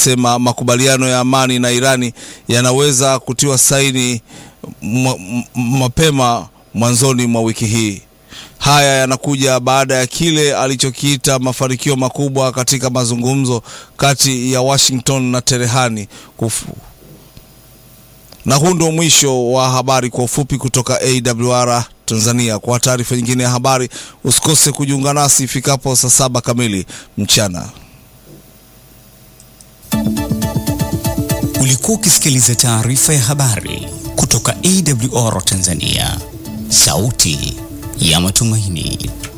amesema makubaliano ya amani na Irani yanaweza kutiwa saini mapema mwanzoni mwa wiki hii. Haya yanakuja baada ya kile alichokiita mafanikio makubwa katika mazungumzo kati ya Washington na Teherani kufu. Na huu ndio mwisho wa habari kwa ufupi kutoka AWR Tanzania. Kwa taarifa nyingine ya habari usikose kujiunga nasi ifikapo saa saba kamili mchana. Ulikuwa ukisikiliza taarifa ya habari kutoka AWR Tanzania, sauti ya matumaini.